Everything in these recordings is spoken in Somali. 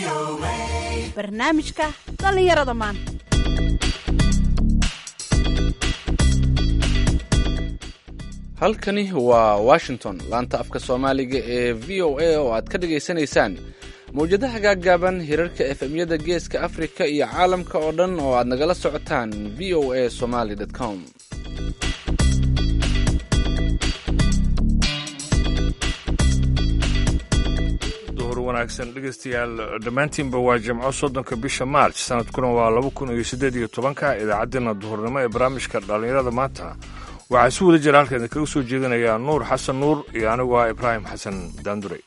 barnaamijka dhallinyarada maanta halkani waa washington laanta afka soomaaliga ee v o a oo aad ka dhagaysanaysaan mawjadaha gaaggaaban hirarka efemyada geeska afrika iyo caalamka oo dhan oo aad nagala socotaan v o a somaly com duhur wanaagsan dhegeystayaal dhammaantiinba waa jimco soddonka bisha maarj sanadkuna waa laba kun iyo siddeed iyo tobanka idaacaddeenna duhurnimo ee barnaamijka dhallinyarada maanta waxaa si wada jira halkan idinkaga soo jeedinayaa nuur xasan nuur iyo anigu ah ibraahim xasan daandure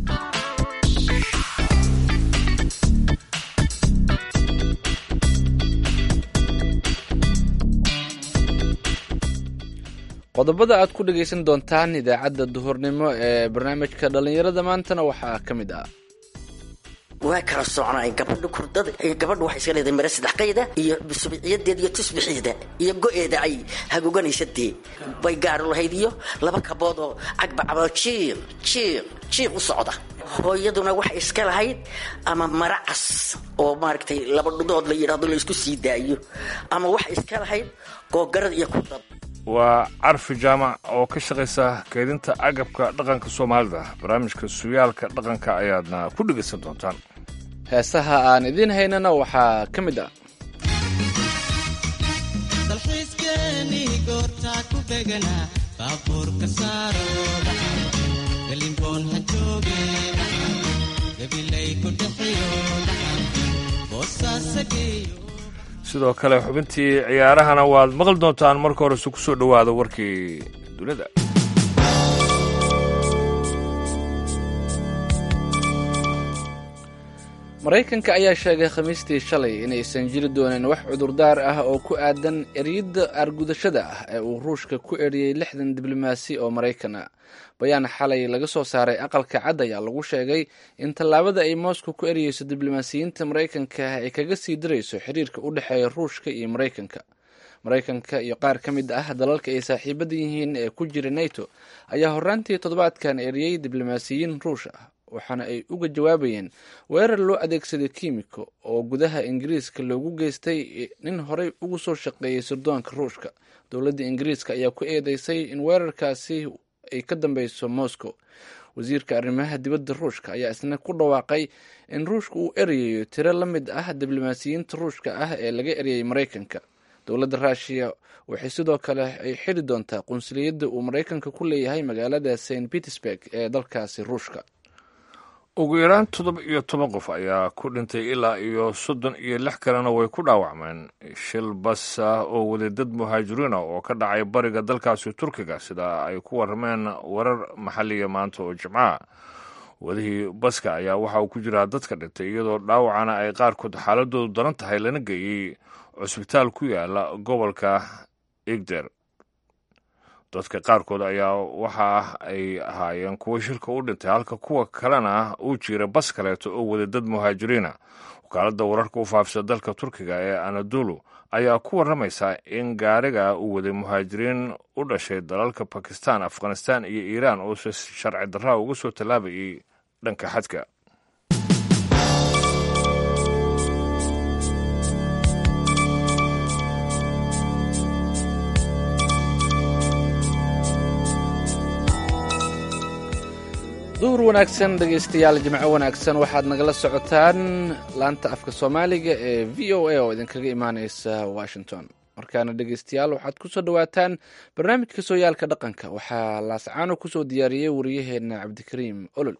qodobada aad ku dhegaysan doontaan idaacadda duhurnimo ee barnaamijka dhallinyarada maantana waxaa ka mid ah waa kala socnaay gabadha kurdada gabadha waxay iska leedahay mare saddex qayda iyo subiciyadeeda iyo tusbixiida iyo go-eeda ay hagoganaysa dee bay gaari lahayd iyo laba kabood oo cagbacabo jiiq jiiq jiiq u socda hooyaduna waxay iska lahayd ama mara cas oo maaragtay laba dhudood la yidhaahdo la isku sii daayo ama waxay iska lahayd googarada iyo kurdada waa carfi jaamac oo ka shaqaysa keydinta agabka dhaqanka soomaalida barnaamijka suyaalka dhaqanka ayaadna ku dhegaysan doontaan heesaha aan idiin haynana waxaa ka mid ah dalxiiskeenii goortaa ku beganaa baabuurka saaro galimboon ha jooge gabilay ku dhexiyo boosaasageeyo sidoo kale xubintii ciyaarahana waad maqli doontaan marka horese ku soo dhowaada warkii dunida maraykanka ayaa sheegay khamiistii shalay inaysan jiri doonin wax cudurdaar ah oo ku aadan eryadda argudashada ah ee uu ruushka ku eriyey lixdan diblomaasi oo maraykan ah bayaan xalay laga soo saaray aqalka cad ayaa lagu sheegay in tallaabada ay moscow ku eriyeyso diblomaasiyiinta maraykanka ah ay kaga sii dirayso xiriirka u dhexeeya ruushka iyo maraykanka maraykanka iyo qaar ka mid ah dalalka ay saaxiibada yihiin ee ku jira nato ayaa horraantii toddobaadkan eriyey diblomaasiyiin ruush ah waxaana ay uga jawaabayeen weerar loo adeegsaday kiimiko oo gudaha ingiriiska loogu geystay nin horey ugu soo shaqeeyey sirdoonka ruushka dowladda ingiriiska ayaa ku eedeysay in weerarkaasi ay ka dambeyso moscow wasiirka arrimaha dibadda ruushka ayaa isna ku dhawaaqay in ruushka uu erayayo tiro la mid ah diblomaasiyiinta ruushka ah ee laga eryay maraykanka dowladda ruushiya waxay sidoo kale ay xiri doontaa qunsuliyadda uu maraykanka ku leeyahay magaalada st petersburg ee dalkaasi ruushka ugu yaraan toddoba iyo toban qof ayaa ku dhintay ilaa iyo soddon iyo lix kalena way ku dhaawacmeen shil bas ah oo waday dad muhaajiriina oo ka dhacay bariga dalkaasi turkiga sida ay ku warrameen warar maxalliya maanta oo jimcaha wadihii baska ayaa waxa uu ku jiraa dadka dhintay iyadoo dhaawacana ay qaarkood xaaladoodu daran tahay lana geeyey cusbitaal ku yaala gobolka igder dadka qaarkood ayaa waxa ay ahaayeen kuwa shirka u dhintay halka kuwa kalena uu jira bas kaleeto oo wada dad muhaajiriina wakaaladda wararka u faafisa dalka turkiga ee anadolu ayaa ku warramaysa in gaariga uu waday muhaajiriin u dhashay dalalka bakistan afghanistan iyo iiraan oo si sharci darraa uga soo tallaabayay dhanka xadka duhur wanaagsan dhegaystayaal jimco wanaagsan waxaad nagala socotaan laanta afka soomaaliga ee v o a oo idinkaga imaaneysa washington markaana dhegaystayaal waxaad kusoo dhawaataan barnaamijka sooyaalka dhaqanka waxaa laascaano kusoo diyaariyey wariyaheena cabdikariim olol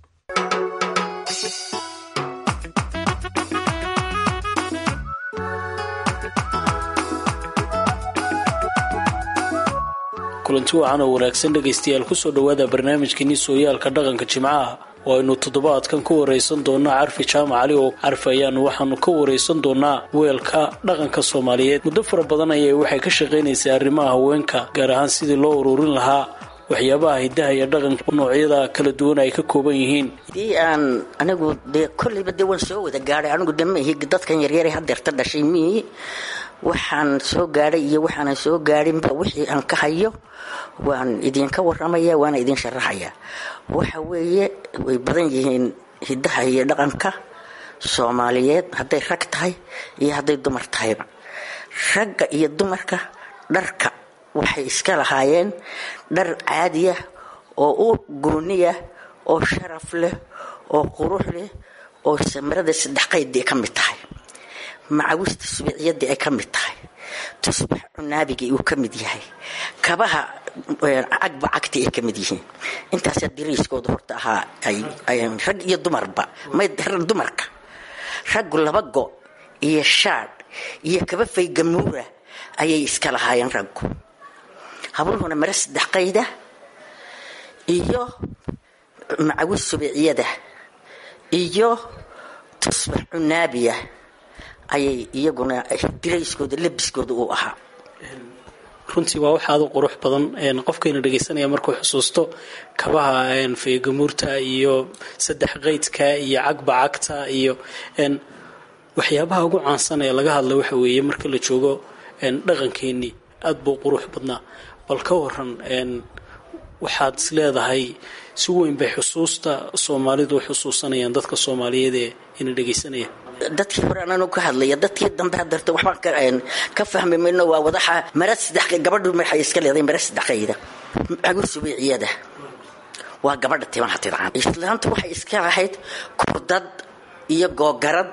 kulanti wacan oo wanaagsan dhegaystayaal kusoo dhowaada barnaamijkeenii sooyaalka dhaqanka jimcaha oo aynu toddobaadkan ka waraysan doonaa carfi jaamac cali oo carfi ayaanu waxaanu ka waraysan doonaa weelka dhaqanka soomaaliyeed muddo fara badan ayay waxay ka shaqaynaysaa arrimaha haweenka gaar ahaan sidii loo ururin lahaa waxyaabaha hidaha iyo dhaqanka noocyada kala duwan ay ka kooban yihiin dii aan anigu dee kolleyba dee waan soo wada gaadhay anigu de ma ihi dadkan yaryare hadeerta dhashay miihi waxaan soo gaadhay iyo waxaanan soo gaadhinba wixii aan ka hayo waan idinka waramaya waana idin sharaxaya waxa weeye way badan yihiin hidaha iyo dhaqanka soomaaliyeed hadday rag tahay iyo hadday dumar tahayba ragga iyo dumarka dharka waxay iska lahaayeen dhar caadiya oo u gooniya oo sharaf leh oo qurux leh oo samarada saddex qaydii ka mid tahay macawista subiciyadii ay ka mid tahay tusbax cunaabigii uu ka mid yahay kabaha cagba cagti ay ka mid yihiin intaasaa diriiskooda horta ahaa rag iyo dumarba may dumarka raggu laba go iyo shaadh iyo kaba faygamuura ayay iska lahaayeen raggu habluhuna mare saddex qayda iyo macawis subiciyada iyo tusbax cunaabiya ayay iyaguna dirayskooda labiskooda uu ahaa runtii waa wax aada u qurux badan qofkayna dhegaysanaya markuu xusuusto kabaha feegamuurta iyo saddex qaydka iyo cagba cagta iyo waxyaabaha ugu caansan ee laga hadla waxa weeye marka la joogo dhaqankeenii aada buu qurux badnaa bal ka waran waxaad is leedahay si weyn bay xusuusta soomaalidu xusuusanayaan dadka soomaaliyeed ee ina dhegaysanaya dadkii hore ananu ka hadlaya dadkii dambe hadarta waxbaan ka fahmi mayno waa wadaxa mara saddex gabadhu waxay iska leedahay mara saddexayda cagusubiciyada waa gabadha timaha tidcaan islaanta waxay iska lahayd kurdad iyo googarad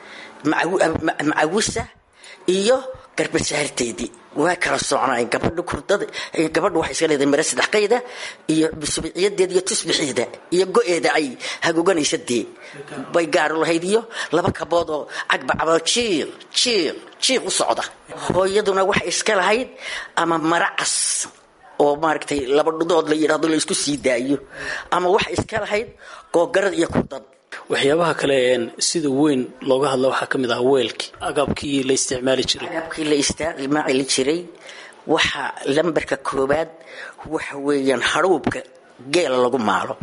macawisa iyo garbasaarteedii waa kala socnay gabadha kurdada gabadha waxay iska leedahay mare saddex qayda iyo subiciyadeeda iyo tusbixiida iyo go-eeda ay hagoganaysa dee bay gaaro lahayd iyo laba kabood oo cagbacabo jiiq jiiq jiiq u socda hooyaduna waxay iska lahayd ama mara cas oo maaragtay laba dhudood la yidhaahdo la isku sii daayo ama waxay iska lahayd googarad iyo kurdad waxyaabaha kale sida weyn looga hadla waxaa ka mid ahaa weelkii agabkii la isticmaali jiray agabkii la isticmaali jiray waxa lambarka koobaad waxa weeyaan hadhuubka geela lagu maalo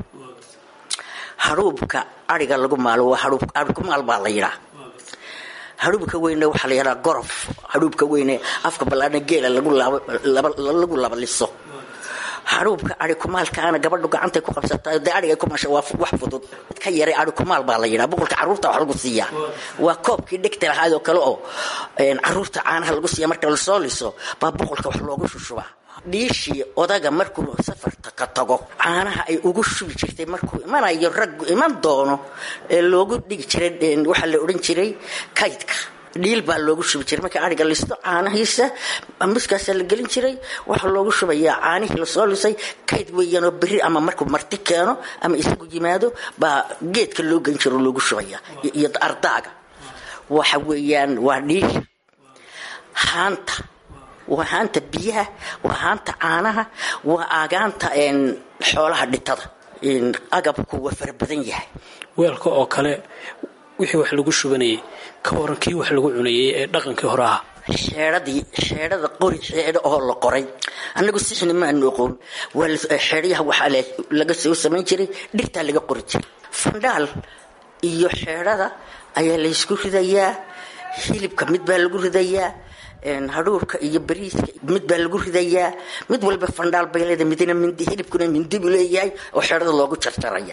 hadhuubka ariga lagu maalo waa hadhuubkumaal baa la yidhaa hadhuubka weyne waxaa la yidhaha gorof hadhuubka weyne afka ballaadna geela lagu labaliso hadhuubka ari kumaalkaana gabadhu gacantay ku qabsata dee ariga ku masha waa wax fudud ka yaray ari kumaal baa la yidhaha boqolka carruurta wax lagu siiyaa waa koobkii dhegta lahaad oo kale oo carruurta caanaha lagu siiya marka lasoo liso baa boqolka wax loogu shushubaa dhiishii odaga markuu safarta ka tago caanaha ay ugu shubi jirtay markuu imanayo raggu iman doono ee loogu dhigi jiray waxaa la odhan jiray kaydka dhiil baa loogu shubi jiray marka ariga listo caanahiisa muskaasaa la gelin jiray waxaa loogu shubayaa caanihii lasoo lisay kayd weeyaanoo beri ama markuu marti keeno ama isagu yimaado baa geedka loo gelin jiro loogu shubaya iyo ardaaga waxa weeyaan waa dhiil haanta waa haanta biyaha waa haanta caanaha waa agaanta xoolaha dhitada agabku waa fara badan yahay weelka oo kale wixii wax lagu shubanayay ka waran kii wax lagu cunayay ee dhaqankii hore ahaa xeedhadii xeedhada qori xeedho oo la qoray annagu sixni maanu oqoon waa xeedhayaha waxaa laga soo samayn jiray dhirtaa laga qori jiray fandhaal iyo xeedhada ayaa laysku ridayaa hilibka mid baa lagu ridayaa hadhuurka iyo bariiska mid baa lagu ridayaa mid walba fandhaal bay leedahay midna mindi hilibkuna mindi buu leeyahay oo xeedhada loogu jarjaraya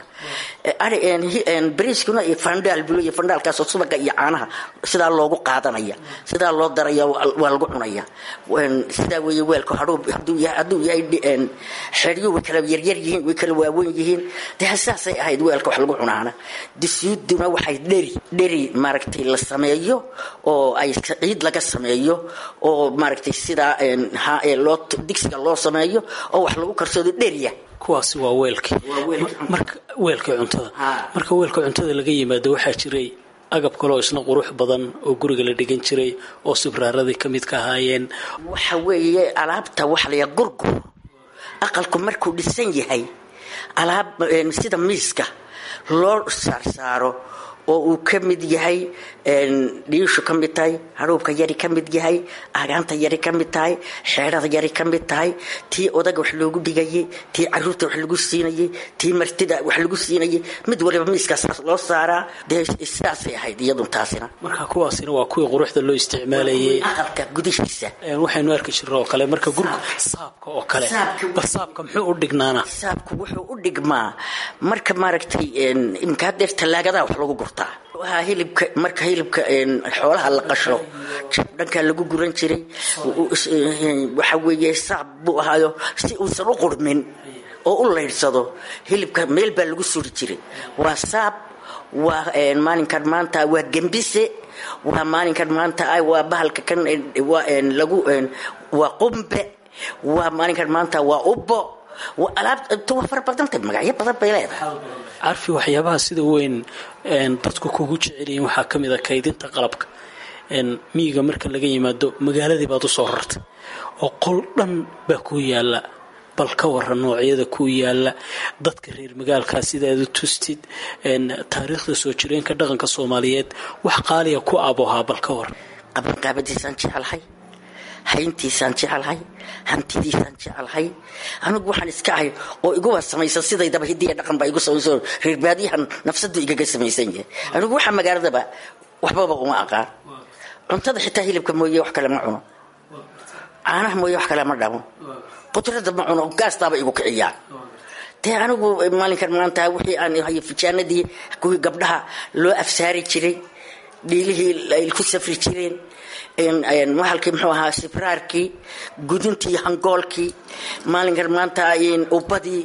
bariiskuna fandhaal buu leeyahay fandhaalkaasoo subaga iyo caanaha sidaa loogu qaadanaya sidaa loo daraya waa lagu cunaya sidaa weeye weelku hadhuur hadduu yahay xeedhyuu way kala yaryar yihiin way kala waaweyn yihiin dee saasay ahayd weelka wax lagu cunaana disuuduna waxay dheri dheri maaragtay la sameeyo oo ay ciid laga sameeyo oo maaragtay sidaa loo digsiga loo sameeyo oo wax lagu karsado dheriya kuwaasi waa weelkii marka weelkii cuntada marka weelka cuntada laga yimaado waxaa jiray agab kaloo isna qurux badan oo guriga la dhigan jiray oo sibraaradii ka mid ka ahaayeen waxa weeye alaabta waxa layaa gurgur aqalku markuu dhisan yahay alaab sida miiska loo saarsaaro oo uu ka mid yahay dhiishu ka mid tahay hadhuubka yari ka mid yahay agaanta yari ka mid tahay xeedhada yari ka mid tahay tii odaga wax loogu dhigayay tii caruurta wax lagu siinayay tii martida wax lagu siinayay mid waliba miiskaas loo saaraa dee sidaasay ahayd iyadun taasina marka kuwaasina waa kuwii quruxda loo isticmaalayay aqalka gudihiisa waxaynu arki jirna oo kale marka gurga saabka oo kale bal saabka muxuu u dhignaana saabku wuxuu u dhigmaa marka maaragtay imka hadeer tallaagadaa wax lagu gurtaa ahaa hilibka marka hilibka xoolaha la qasho dhankaa lagu guran jiray waxa weeye saab buu ahaayo si uusan u qurmin oo u laydsado hilibka meel baa lagu suri jiray waa saab waa maalinkan maanta waa gembise waa maalinkan maanta waa bahalka kan lagu waa qumbe waa maalinkan maanta waa ubbo alaabta waa fara badanta magacyo badan bay leedahay carfi waxyaabaha sida weyn dadku kugu jecelyihiin waxaa ka mid a kaydinta qalabka miyiga marka laga yimaado magaaladii baad usoo rartay oo qol dhan baa kuu yaala bal ka waran noocyada kuu yaala dadka reer magaalkaa sidaad u tustid taariikhda soo jireenka dhaqanka soomaaliyeed wax qaaliya ku abohaa bal ka waran qabanqaabadiisaan jecelahay hayntiisaan jecelahay hantidiisaan jecelahay anigu waxaan iska ahay oo iguba samaysan sidaydaba hidiya dhaqan baa igu samaysan reerbaadiyahan nafsadu igaga samaysan yahay anigu waxa magaaladaba waxbaba uma aqaan cuntada xitaa hilibka mooye wax kale ma cuno caanaha mooye wax kale ma dhamo qudrada ma cuno gaastaaba igu kiciyaan dee anigu maalinkan maanta wixii aan hayo fijaanadii kuwii gabdhaha loo afsaari jiray dhiilihii ay ku safri jireen mahalkii muxuu ahaa sibraarkii gudintii hangoolkii maalinkan maanta ubadii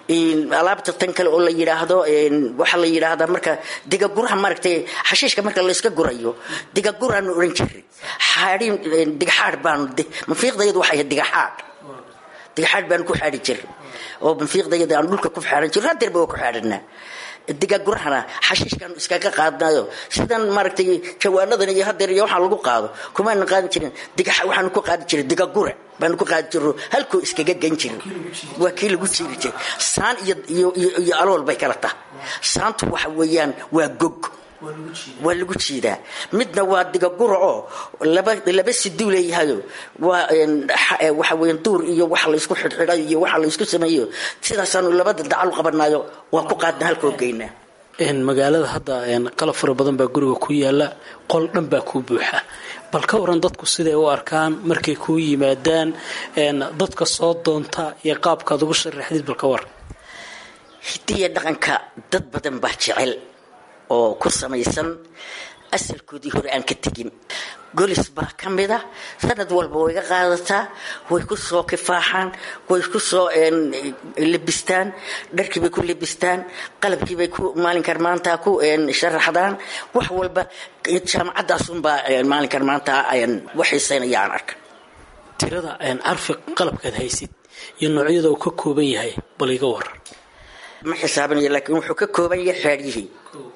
alaabta tan kale oo la yidhaahdo waxaa la yidhaahdaa marka digaguraha maaragtay xashiishka marka layska gurayo digaguraanu odhan jiray xaadhin digaxaadh baanu mafiiqdayadu waxay ahayd digaxaadh digaxaadh baanu ku xaadhi jiray oo mafiiqdayada aan dhulka ku xaadhan jiray hadeerba waa ku xaadhanaa digagurahana xashiishkaanu iskaga qaadnayo sidan maaragtay jawaanadan iyo hadeer iyo waxaa lagu qaado kumaana qaadan jirin waxaanu ku qaadi jiray digagure baanu ku qaadi jiro halkuu iskaga gan jiray waa kii lagu jiiri jiray saan iyo iyo alool bay kala tahay saantu waxa weeyaan waa gog waa lagu jiidaa midna waa digagura oo laba laba siduu leeyahayo waa waxa weyan duur iyo waxa laysku xidhxidhayo iyo waxa laysku sameeyo sidaasaanu labada dacal u qabanayo waa ku qaadna halkoo geynaa magaalada hadda qalab fara badan baa guriga ku yaala qol dhan baa kuu buuxa bal ka waran dadku siday u arkaan markay kuu yimaadaan dadka soo doonta iyo qaabkaad ugu sharaxdid bal ka waran hidiya dhaqanka dad badan baa jecel oo ku samaysan asalkoodii hore aan ka tegin golis baa ka mida sanad walba way ga qaadataa way ku soo kifaaxaan way ku soo lebistaan dharkiibay ku lebistaan qalabkiibay ku maalinkan maanta ku sharaxdaan wax walba jaamacadaasunbaa maalinkan maanta waxaysaynaya aan arka tirada carfi qalabkaad haysid iyo noocyada uu ka kooban yahay bal iga waran ma xisaabinayo laakiin wuxuu ka kooban yahay xaadhiyihii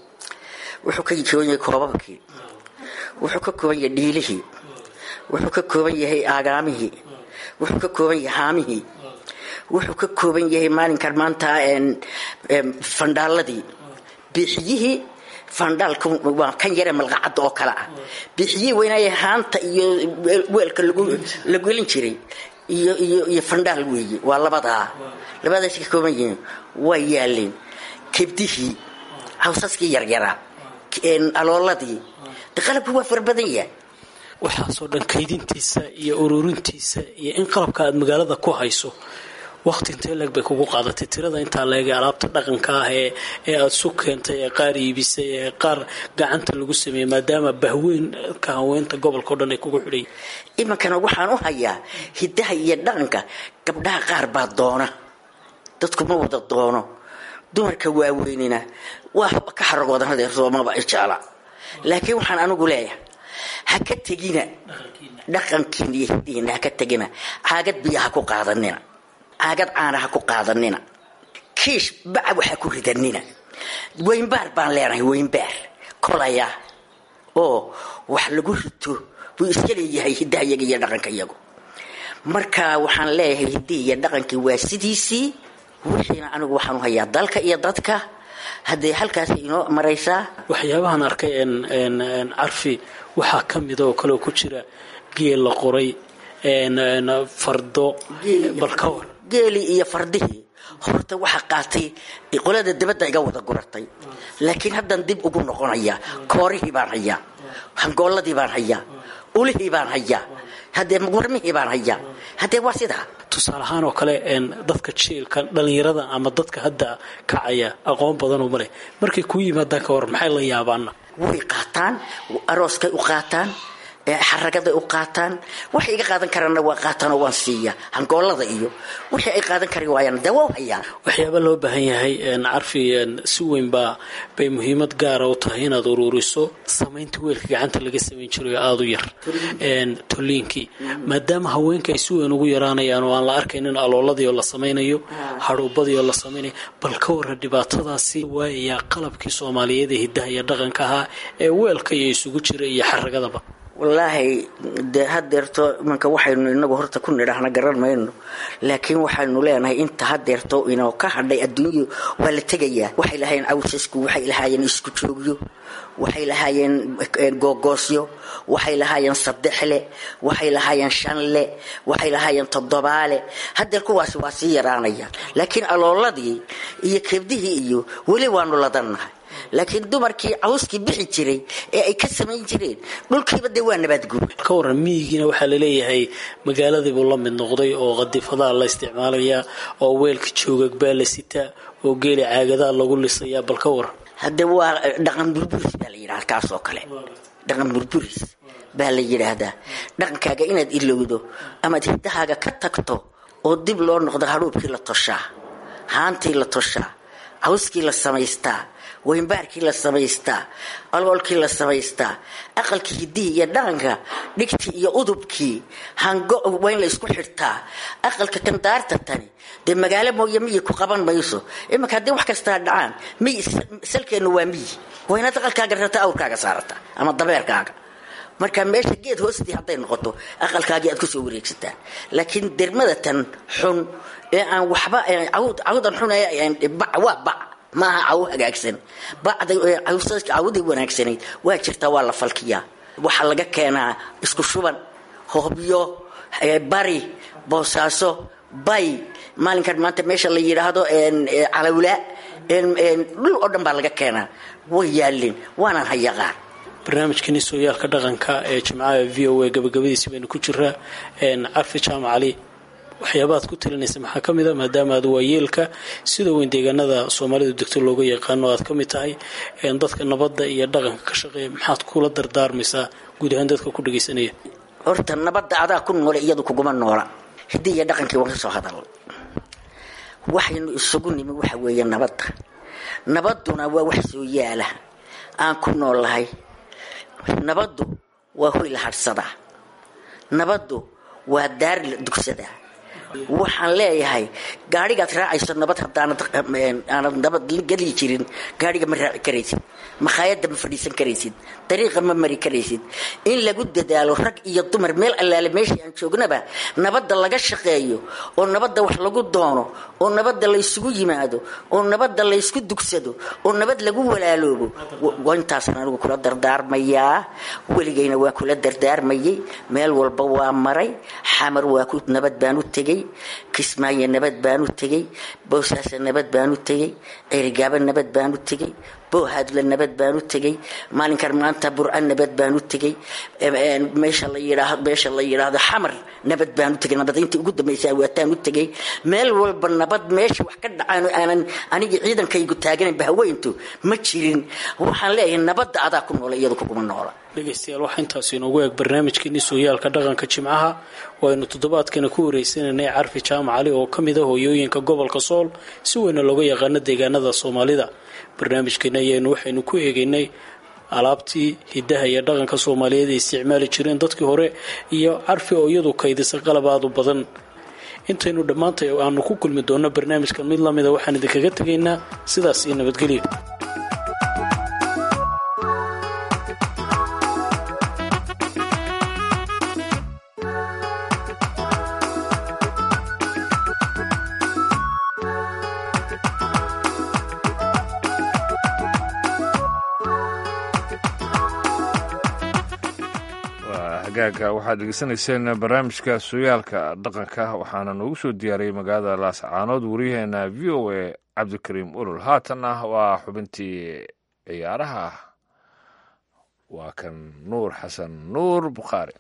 wuxuu ka kooban yahay koobabkii wuxuu ka kooban yahay dhiilihii wuxuu ka kooban yahay aagaamihii wuxuu ka kooban yahay haamihii wuxuu ka kooban yahay maalinkan maanta fandhaaladii biixiyihii fandhaalka waa kan yare malqacadda oo kale ah biixiyihii weynaaye haanta iyo weelka la gelin jiray iyo iyo iyo fandhaal weeye waa labadaa labadaas ka kooban yihiin waa yaaleen kebdihii hawsaskii yaryaraa alooladii de qalabku waa fara badan yahay waxaasoo dhan kaydintiisa iyo ururintiisa iyo in qalabka aad magaalada ku hayso waqti intee leeg bay kugu qaadatay tirada intaa leegay alaabta dhaqanka ah ee ee aada su keentay ee qaar iibisay ee qaar gacanta lagu sameeyey maadaama bahweynka haweenta gobolka o dhan ay kugu xidhay iminkana waxaan u hayaa hidaha iyo dhaqanka gabdhaha qaar baa doona dadku ma wada doono dumarka waaweynina waa ka xaragoodan hadeer soomaba jecla laakiin waxaan anigu leeyahay ha ka tegina dhaqankiina iyo hidihiina ha ka tegina caagad biyo ha ku qaadanina caagad caana ha ku qaadanina kiish baca waxa ku ridanina weynbaar baan leenahay weynbaar kolaya oo wax lagu rito buu iska leeyahay hidaha iyaga iyo dhaqanka iyagu marka waxaan leeyahay hidihi iyo dhaqankii waa sidiisii wixiina anigu waxaan u hayaa dalka iyo dadka haddee halkaas inoo maraysaa waxyaabahan arkay carfi waxaa ka mida oo kaleoo ku jira geel la qoray fardo balkawar geelii iyo fardihii horta waxaa qaatay qolada dabadda iga wada guratay laakiin haddaan dib ugu noqonayaa koorihii baan hayaa hangooladii baan hayaa ulihii baan hayaa haddee warmihii baan hayaa haddee waa sidaa tusaale ahaan oo kale dadka jiilka dhalinyarada ama dadka hadda kacaya aqoon badanoo maleh markay kuu yimaadaan ka war maxay la yaabaana way qaataan arooskay u qaataan xaragaday u qaataan waxay iga qaadan karaanna waa qaataan oo waan siiya hangoolada iyo wixii ay qaadan kari waayaan dee waa u hayaan waxyaaba loo baahan yahay carfi si weyn baa bay muhiimad gaara u tahay inaad uruuriso samaynta weelka gacanta laga samayn jirayo aada u yar toliinkii maadaama haweenka ay si weyn ugu yaraanayaan oo aan la arkaynin alooladii oo la samaynayo hadhuubadii oo la samaynayo bal ka warra dhibaatadaasi waayayaa qalabkii soomaaliyeed ee hidaha iyo dhaqanka ahaa ee weelka iyo isugu jira iyo xaragadaba wallaahi dee hadeerto imanka waxaynu inagu horta ku nidhaahna garan mayno laakiin waxaynu leenahay inta hadeerto inoo ka hadhay adduunyadu waa la tegayaa waxay lahaayeen cawsasku waxay lahaayeen isku joogyo waxay lahaayeen googoosyo waxay lahaayeen saddexle waxay lahaayeen shanle waxay lahaayeen toddobaale hadeer kuwaasi waa sii yaraanayaan laakiin alooladii iyo keebdihii iyo weli waanu ladannahay laakiin dumarkii cawskii bixi jiray ee ay ka samayn jireen dhulkiiba dee waa nabaadguur ka waran miyigiina waxaa laleeyahay magaaladiibuu la mid noqday oo qadifadaa la isticmaalayaa oo weelka joogag baa la sitaa oo geeli caagadaa lagu lisayaa bal ka waran hadde waa dhaqan burburis baa la yidhaha kaas oo kale dhaqan burburis baa la yidhaahdaa dhaqankaaga inaad ilowdo amaad hiddahaaga ka tagto oo dib loo noqdo hadhuubkii la toshaa haantii la toshaa cawskii la samaystaa weynbaarkii la samaystaa aloolkii la samaystaa aqalkii hiddihii iyo dhaqanka dhigtii iyo udubkii hango waa in la isku xirtaa aqalka kandaarta tani dee magaalo mooye miyi ku qaban mayso imanka haddii wax kastaa dhacaan miyi salkeennu waa miyi waa inaad aqalkaaga rarta awrkaaga saarata ama dabeerkaaga marka meesha geed hoostii hadday noqoto aqalkaagii aad kusoo wareegsataan laakiin dermada tan xun ee aan waxba cawdan xun waa bac maaha caw hagaagsan cawdii wanaagsanayd waa jirtaa waa la falkiyaa waxaa laga keenaa isku shuban hoobyo bari boosaaso bay maalinkan maanta meesha la yidhaahdo calawla dhul oo dhan baa laga keenaa way yaalin waanaan hayaqaan barnaamijkani sooyaalka dhaqanka ee jimcaha v o a gabagabadiisi baynu ku jiraa carfi jaamac cali waxyaabaad ku talinaysa maxaa ka mid a maadaama aad waayeelka sida weyn deegaanada soomaalidu degto looga yaqaano aad ka mid tahay dadka nabadda iyo dhaqanka ka shaqeeya maxaad kula dardaarmaysaa guud ahaan dadka ku dhagaysanaya horta nabadda adaa ku noole iyadu kuguma noola hiddii iyo dhaqankii waan ka soo hadal waxaynu isugu nimi waxa weeye nabadda nabadduna waa wax soo yaala aan ku noolahay nabaddu waa hoy la hadhsadaa nabaddu waa daar la dugsadaa waxaan leeyahay gaadhigaad raacayso nabad haddaanad nabad geli jirin gaadhiga ma raaci karaysid makhaayadda ma fadhiisan karaysid dariiqa ma mari karaysid in lagu dadaalo rag iyo dumar meel allaale meeshii aan joognaba nabadda laga shaqeeyo oo nabadda wax lagu doono oo nabadda laysugu yimaado oo nabadda laysku dugsado oo nabad lagu walaaloobo intaasaan anigu kula dardaarmayaa weligayna waa kula dardaarmayay meel walba waa maray xamar waa ku nabad baan u tegay kismaayo nabad baan u tegay bowsaasa nabad baan u tegay ceerigaaba nabad baan u tegay boohaadla nabad baan u tegay maalinkan maanta burca nabad baan u tegay meesha la yidhaahdo meesha la yidhaahdo xamar nabad baan u tegay nabad intii ugu dambaysaa waataan u tegay meel walba nabad meesha wax ka dhacaan aanan anigii ciidankaygu taaganaynba haweyntu ma jirin waxaan leeyahay nabadda adaa ku noola iyadu kuguma noola dhegaystayaal waxaa intaasi inoogu eeg barnaamijkeeni sooyaalka dhaqanka jimcaha waynu toddobaadkana ku wareysanaynay carfi jaamac cali oo ka mid a hooyooyinka gobolka sool si weyna looga yaqaano deegaanada soomaalida barnaamijkeena ayaynu waxaynu ku eegaynay alaabtii hidaha iyo dhaqanka soomaaliyeed ay isticmaali jireen dadkii hore iyo carfi oo iyadu kaydisa qalab aada u badan intaynu dhammaantay aanu ku kulmi doonno barnaamijkan mid lamida waxaan idinkaga tegaynaa sidaas iyo nabadgelyo hagaaga waxaad degeysanayseen barnaamijka sooyaalka dhaqanka waxaana noogu soo diyaariyey magaalada laascaanood wariyaheena v o a cabdikariim ulul haatanna waa xubintii ciyaaraha waa kan nuur xasan nuur bukhaari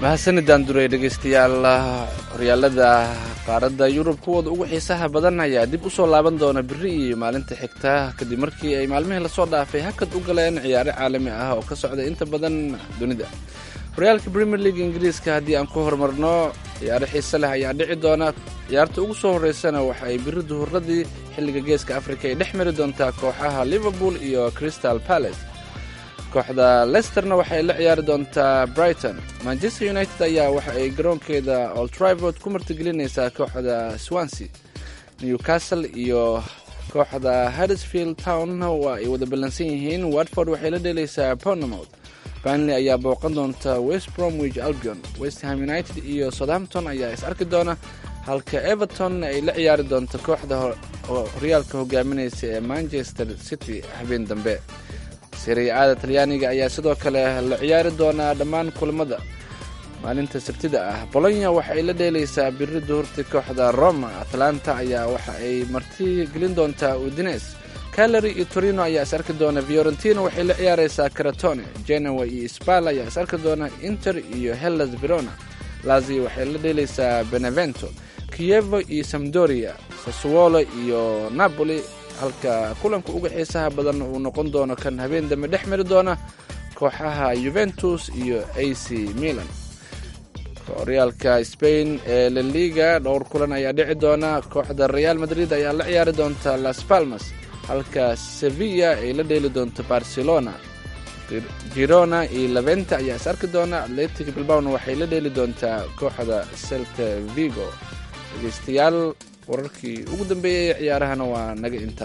mahadsanidaan duray dhegaystayaal horyaalada qaaradda yurub kuwooda ugu xiisaha badan ayaa dib u soo laaban doona biri iyo maalinta xigta kadib markii ay maalmihii lasoo dhaafay hakad u galeen ciyaaro caalami ah oo ka socda inta badan dunida horyaalka premier league ingiriiska haddii aan ku horumarno ciyaaro xiise leh ayaa dhici doona ciyaarta ugu soo horreysana waxa ay biri duhuradii xilliga geeska afrika ay dhex mari doontaa kooxaha liverpool iyo crystal palace kooxda lesterna waxay la ciyaari doontaa brighton manchester united ayaa waxa ay garoonkeeda oltrivord ku martigelinaysaa kooxda swansea newcastle iyo kooxda harrisfield town waa ay wada ballansan yihiin watford waxay la dheelaysaa bournemouth banley ayaa booqan doonta west bromwich albion westham united iyo southampton ayaa is arki doona halka everton ay la ciyaari doonto kooxda horyaalka hogaaminaysa ee manchester city habeen dambe siriicada talyaaniga ayaa sidoo kale la ciyaari doonaa dhammaan kulamada maalinta sabtida ah bolonya waxa ay la dheelaysaa biri duhurti kooxda roma atlanta ayaa waxa ay marti gelin doontaa udines calary iyo torino ayaa is arki doona fiorentina waxay la ciyaaraysaa caratone genoa iyo spal ayaa is arki doona inter iyo hellas verona lazio waxay la dheelaysaa benevento kievo iyo samdoria sassuolo iyo napoli halka kulanka uga xiisaha badan uu noqon doono kan habeen dambe dhex mari doona kooxaha yuventus iyo a c milan horyaalka spain ee laliga dhowr kulan ayaa dhici doona kooxda real madrid ayaa la ciyaari doonta las palmas halka sevilla ay la dheeli doonto barcelona girona iyo levente ayaa is arki doona atletic bilbawna waxay la dheeli doontaa kooxda celta vigo dhegeystayaal wararkii ugu dambeeyay ee ciyaarahana waa naga inta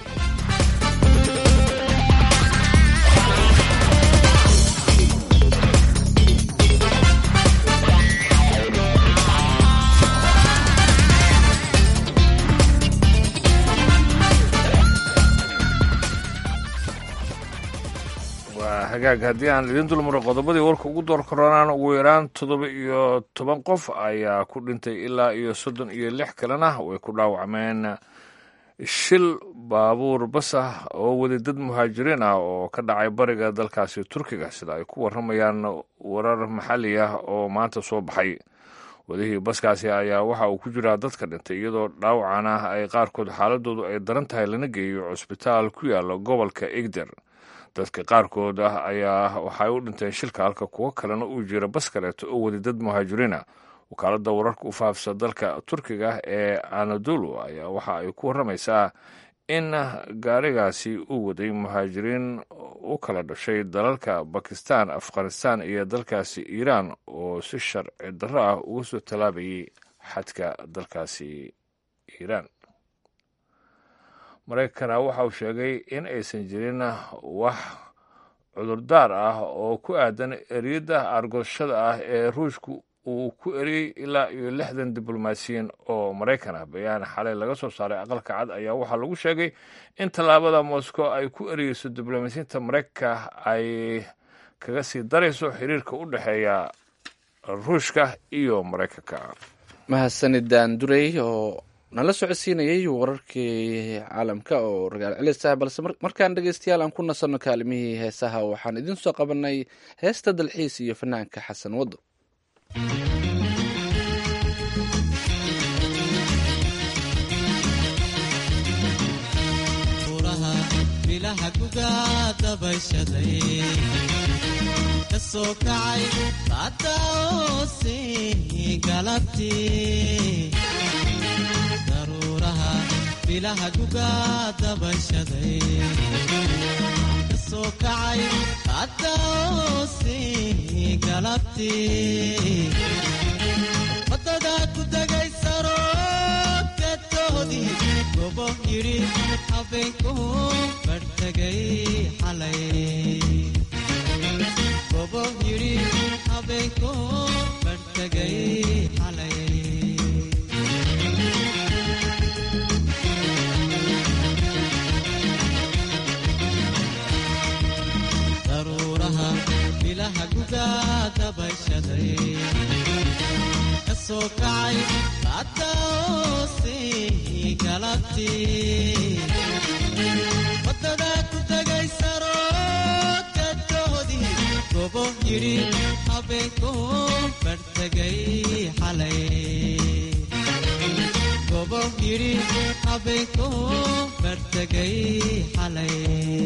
waa hagaag haddii aan idin dulmaro qodobadii warka ugu door koronaan ugu yaraan toddoba iyo toban qof ayaa ku dhintay ilaa iyo soddon iyo lix kalena way ku dhaawacmeen shil baabuur bas ah oo weli dad muhaajiriin ah oo ka dhacay bariga dalkaasi turkiga sida ay ku warramayaan warar maxalli ah oo maanta soo baxay wadihii baskaasi ayaa waxa uu ku jiraa dadka dhintay iyadoo dhaawacana ay qaarkood xaaladoodu ay daran tahay lana geeyo cusbitaal ku yaala gobolka egder dadka qaarkood ah ayaa waxay u dhinteen shilka halka kuwo kalena uu jira bas kaleeto oo weli dad muhaajiriina wakaaladda wararka u faafsa dalka turkiga ee anadolu ayaa waxa ay ku warramaysaa in gaarigaasi uu waday muhaajiriin u kala dhashay dalalka bakistan afghanistan iyo dalkaasi iiraan oo si sharci darro ah uga soo tallaabayay xadka dalkaasi iiraan maraykana waxa uu sheegay in aysan jirin wax cudurdaar ah oo ku aadan eriyadda argooshada ah ee ruushku uu ku eriyey ilaa iyo lixdan diblomaasiyiin oo maraykan ah bayaan xalay laga soo saaray aqalka cad ayaa waxaa lagu sheegay in tallaabada moscow ay ku eriyeyso diblomaasiyiinta maraykanka ay kaga sii darayso xiriirka u dhexeeya ruushka iyo maraykanka mahadsanidaan durey oo nala socodsiinayay wararkii caalamka oo ragaal celis ah balse markaan dhegeystayaal aan ku nasanno kaalimihii heesaha waxaan idiin soo qabanay heesta dalxiis iyo fanaanka xasan waddo buraha bilaha gugaa dabashaday ka soo kacay baada oose galabtii daruuraha bilaha gugaa dabashaday ka soo kacay baada oose galabtii wadada ku degay saroodkatoodii gobo yidhi habeenku barhtagay xalay gobo yidhi habeenku barhtagay xalay daruuraha bilaha gugaa dabashaday ka soo kacay baada oose galabtii wadada ku tegay saroodkadoodii gobo yidhi habeenku bartegay xalay gobow yidhi habeenku bartegay xalay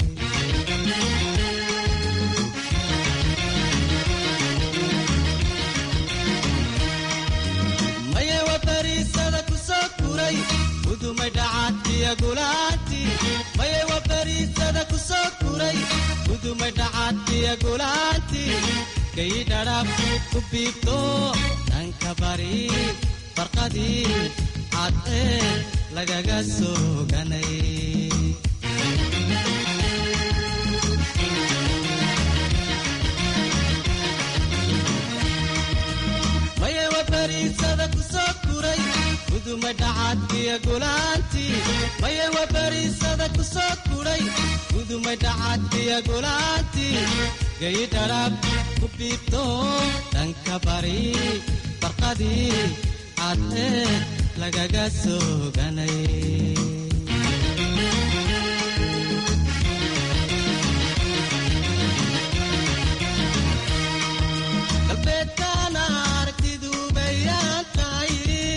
maye wa bariisada ku soo kuray gudumay dhacaadkiya gulaanti maye wa bariisada ku soo kuray gudumay dhacaadkiya gulaanti kay dhadhaab ku biibto dhanka bari barqadii cad ee lagaga sooganay maye wa bariisada ku soo kuray gudumay dhacaadkiya gulaanti maye wa bariisada ku soo kuray gudumay dhacaadkiya gulaanti gay dhadhaab ku biibto dhanka bari barqadii cad ee lagaga sooganay galbeedkaana aragtidu bayaan tahay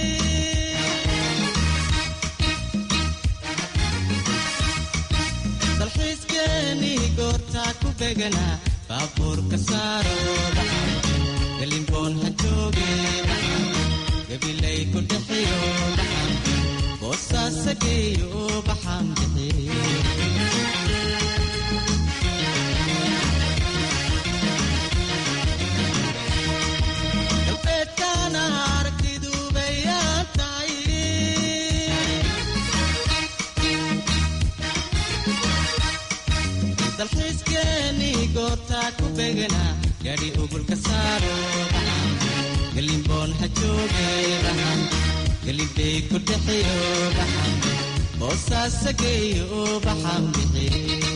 dalxiiskeenii goortaa ku beganaa baabuurka saaro dhaxan galimboon ha jooge dhaxan gabilay ku dhexiyo dhaxan boosaasageeyo baxan bixiyo galbeedkaana aragtidu bayaan tahay dalxiiskeenii goortaa ku beganaa gaadhi ugulka saaro dhaxan galimboon ha jooge dhaxan galimbey ku dhexiyo dhaxan boosaasageeyo baxan bixiyo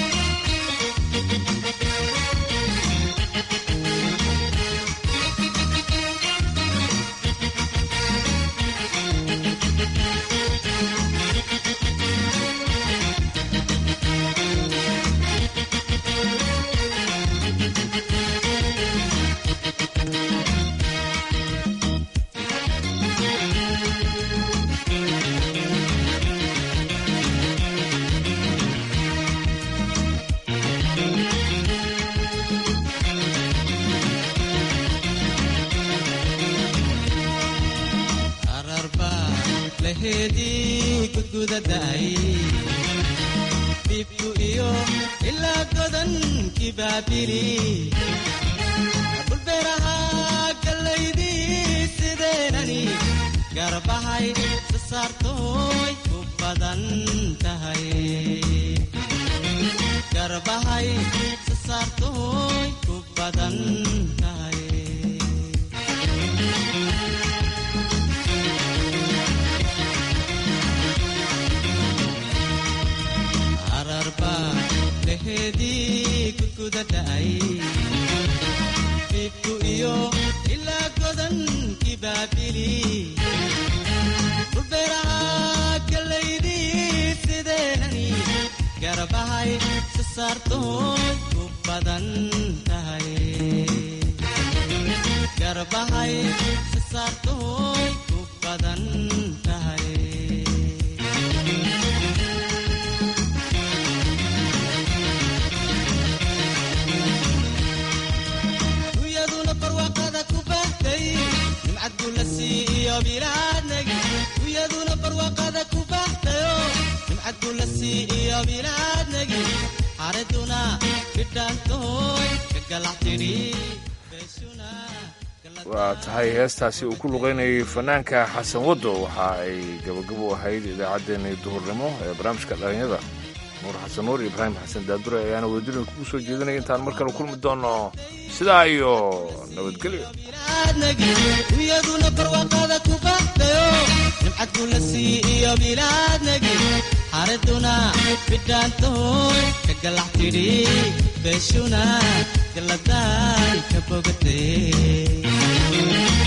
ararba laheedii gudgudadaay dhibku iyo ilaa godankii baabili dhulbeeraha gallaydii sideenani garbahay sasaartooy ku badan tahay garbahay sasaartooy ku badan tahay ararba laheedii gudgudadaay dhibku iyo ilaa godankii baabili dhulbeeraha gallaydii sideenani garbahay sasaartooy ku badan tahay garbahay sasaartooy ku badan tahay uyaduna barwaaqada ku bahtay nimcad gula sii iyo bilaadnagi uyaduna barwaaqada ku bahtayo nimcad gula sii iyo bilaadnagi xaraduna bidhaantooy ka galax tidhi beeshuna waa tahay heestaasi uu ku luqaynayay fanaanka xasan waddo waxa ay gabagabo ahayd idaacaddeenii duhurnimo ee barnaamijka dhalinyada nuur xasan nuur iyo ibraahim xasan daadure ayaana wadadina kugu soo jeedinaya intaan mar kale kulmi doono sidaa iyo nabadgelyo bilaadnagi uyaduna barwaaqada ku bahtayo nimcad gula sii iyo bilaadnagi xaraduna bidhaantooy ka galax tidhi beeshuna galadaan ka bogatay